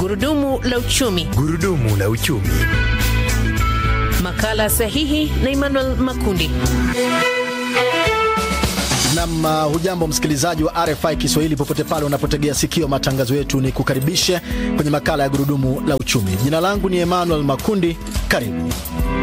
Gurudumu la uchumi. Gurudumu la uchumi. Makala sahihi na Emmanuel Makundi. Nam, uh, hujambo msikilizaji wa RFI Kiswahili popote pale unapotegea sikio matangazo yetu, ni kukaribishe kwenye makala ya gurudumu la uchumi. Jina langu ni Emmanuel Makundi, karibu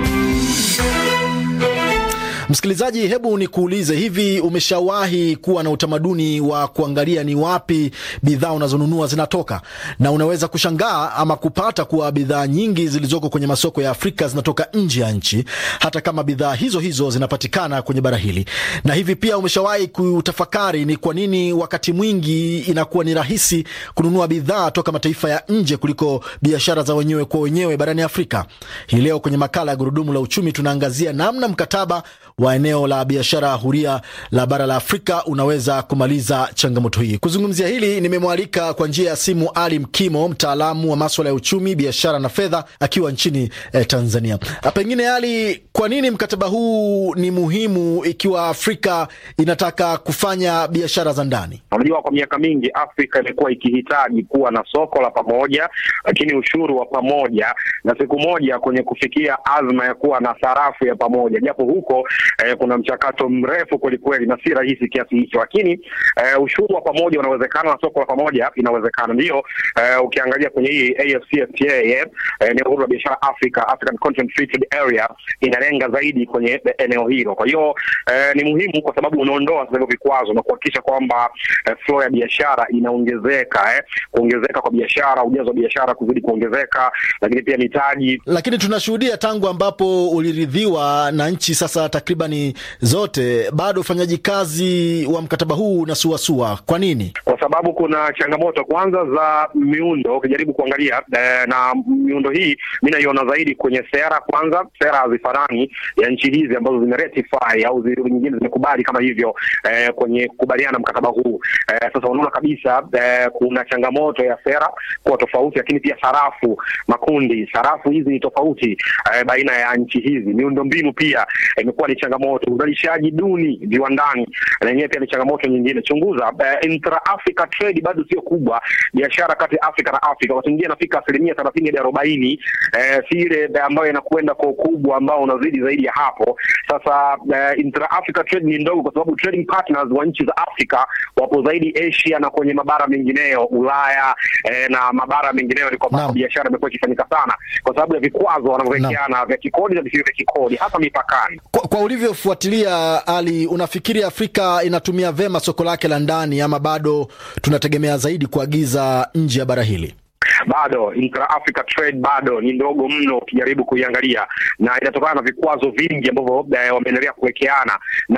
Msikilizaji, hebu nikuulize, hivi umeshawahi kuwa na utamaduni wa kuangalia ni wapi bidhaa unazonunua zinatoka? Na unaweza kushangaa ama kupata kuwa bidhaa nyingi zilizoko kwenye masoko ya Afrika zinatoka nje ya nchi, hata kama bidhaa hizo hizo zinapatikana kwenye bara hili. Na hivi pia umeshawahi kutafakari ni kwa nini wakati mwingi inakuwa ni rahisi kununua bidhaa toka mataifa ya nje kuliko biashara za wenyewe kwa wenyewe barani Afrika? Hii leo kwenye makala ya gurudumu la uchumi tunaangazia namna mkataba wa eneo la biashara huria la bara la Afrika unaweza kumaliza changamoto hii. Kuzungumzia hili nimemwalika kwa njia ya simu Ali Mkimo, mtaalamu wa maswala ya uchumi, biashara na fedha, akiwa nchini eh, Tanzania. Pengine Ali, kwa nini mkataba huu ni muhimu ikiwa Afrika inataka kufanya biashara za ndani? Unajua, kwa miaka mingi Afrika imekuwa ikihitaji kuwa na soko la pamoja, lakini ushuru wa pamoja, na siku moja kwenye kufikia azma ya kuwa na sarafu ya pamoja, japo huko eh, kuna mchakato mrefu kwelikweli na si rahisi kiasi hicho, lakini eh, ushuru wa pamoja unawezekana na soko la pamoja inawezekana. Ndiyo eh, ukiangalia kwenye hii AfCFTA eh, eneo huru la biashara Africa, African Continental Free Trade Area inalenga zaidi kwenye eneo hilo. Kwa hiyo eh, ni muhimu kwa sababu unaondoa sasa hivyo vikwazo na kuhakikisha kwamba eh, flow ya biashara inaongezeka eh, kuongezeka kwa biashara, ujazo wa biashara kuzidi kuongezeka, lakini pia mitaji. Lakini tunashuhudia tangu ambapo uliridhiwa na nchi sasa takribani zote bado ufanyaji kazi wa mkataba huu unasuasua. Kwa nini? Kwa sababu kuna changamoto kwanza za miundo. Ukijaribu kuangalia eh, na miundo hii mi naiona zaidi kwenye sera. Kwanza sera hazifanani ya nchi hizi ambazo zimeratify au nyingine zimekubali kama hivyo eh, kwenye kukubaliana mkataba huu eh, sasa unaona kabisa eh, kuna changamoto ya sera kuwa tofauti, lakini pia sarafu makundi, sarafu hizi ni tofauti eh, baina ya nchi hizi. Miundo mbinu pia imekuwa eh, ni changamoto uzalishaji duni viwandani na yenyewe pia ni changamoto nyingine. Chunguza uh, intra Africa trade bado sio kubwa, biashara kati ya Afrika na Afrika wakati mwingine inafika asilimia thelathini hadi arobaini eh, si ile ambayo inakwenda kwa ukubwa ambao unazidi zaidi ya hapo. Sasa uh, intra Africa trade ni ndogo kwa sababu trading partners wa nchi za Afrika wapo zaidi Asia na kwenye mabara mengineyo Ulaya eh, na mabara mengineyo ni kwamba biashara imekuwa ikifanyika sana kwa sababu ya vikwazo wanavyowekeana vya kikodi na visivyo vya kikodi hasa mipakani. Kwa, kwa ulivyofuatilia Ali, unafikiri Afrika inatumia vema soko lake la ndani ama bado tunategemea zaidi kuagiza nje ya bara hili? Bado intra Africa trade bado ni ndogo mno ukijaribu kuiangalia, na inatokana na vikwazo vingi ambavyo wameendelea kuwekeana na